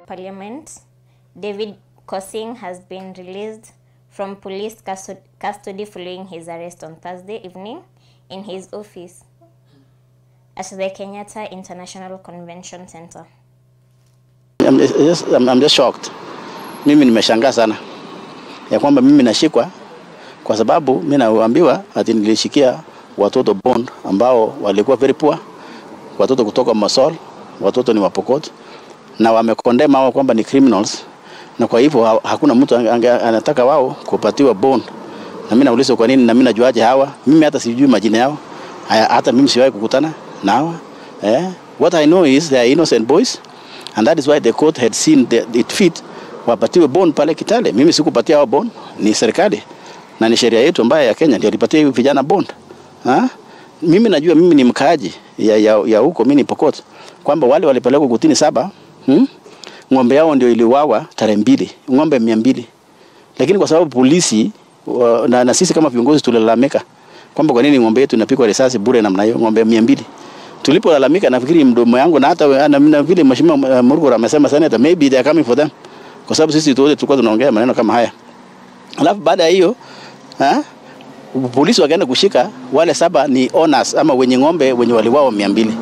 Parliament, David Kosing has been released from police custo- custody following his arrest on Thursday evening in his office at the Kenyatta International Convention Center. I'm just, I'm, I'm just shocked. Mimi nimeshangaa sana ya kwamba mimi nashikwa kwa sababu mimi naambiwa ati nilishikia watoto bond ambao walikuwa very poor, watoto kutoka Masol, watoto ni Wapokot na wamekondema hao kwamba ni criminals, na kwa hivyo ha- hakuna mtu ange- ange- anataka wao kupatiwa bond. Na mimi nauliza kwa nini, na mimi najuaje hawa? Mimi hata sijui majina yao, Haya, hata mimi siwahi kukutana na hawa eh. What I know is they are innocent boys and that is why the court had seen the, it fit wapatiwe bond pale Kitale. Mimi sikupatia hao bond, ni serikali na ni sheria yetu ambayo ya Kenya ndio ilipatia hivi vijana bond ha? Mimi najua mimi ni mkaaji ya, ya, ya huko mimi ni Pokot kwamba wale walipelekwa kutini saba hmm? ng'ombe yao ndio iliwawa tarehe mbili, ng'ombe mia mbili, lakini kwa sababu polisi wa, na, na sisi kama viongozi tulilalamika kwamba kwa nini ng'ombe yetu inapigwa risasi bure namna hiyo, ng'ombe mia mbili. Tulipolalamika nafikiri mdomo yangu na hata na, na vile mheshimiwa uh, Murkomen amesema senator, maybe they are coming for them, kwa sababu sisi wote tulikuwa tunaongea maneno kama haya. Alafu baada ya hiyo ha? polisi wakaenda kushika wale saba ni owners ama wenye ng'ombe wenye waliwao mia mbili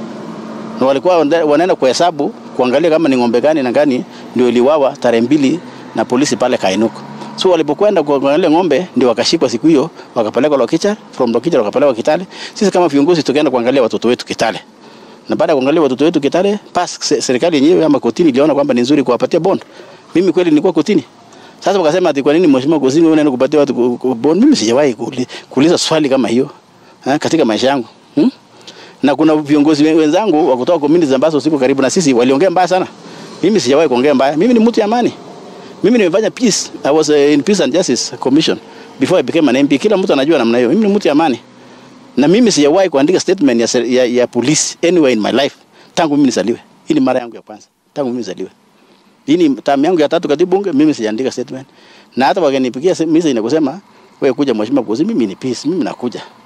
na walikuwa wanda- wanaenda kuhesabu kuangalia kama ni ng'ombe gani na gani ndio iliwawa tarehe mbili na polisi pale Kainuko. So walipokwenda kuangalia ng'ombe ndio wakashikwa siku hiyo wakapelekwa Lokicha, from Lokicha wakapelekwa Kitale. Sisi kama viongozi tukaenda kuangalia watoto wetu Kitale. Na baada ya kuangalia watoto wetu Kitale, pas se- serikali yenyewe ama kotini iliona kwamba ni nzuri kuwapatia bond. Mimi kweli nilikuwa kotini. Sasa wakasema ati kwa nini mheshimiwa Kosini wewe unaenda kupatia watu ku- ku- bond? Mimi sijawahi kuuli- kuuliza swali kama hiyo ha, katika maisha yangu. Hmm? na kuna viongozi wen- wenzangu wa kutoka communities ambazo siko karibu na sisi waliongea mbaya sana. Mimi sijawahi kuongea mbaya. Mimi ni mtu ya amani. Mimi nimefanya peace. I was uh, in Peace and Justice Commission before I became an MP. Kila mtu anajua namna hiyo. Mimi ni mtu ya amani. Na mimi sijawahi kuandika statement ya, ser- ya, ya police anywhere in my life tangu mimi nizaliwe. Hii ni mara yangu ya kwanza tangu mimi nizaliwe. Hii ni tamu yangu ya tatu katika bunge, mimi sijaandika statement. Na hata wakinipigia message na kusema wewe kuja mheshimiwa Kosi, mimi ni peace, mimi nakuja.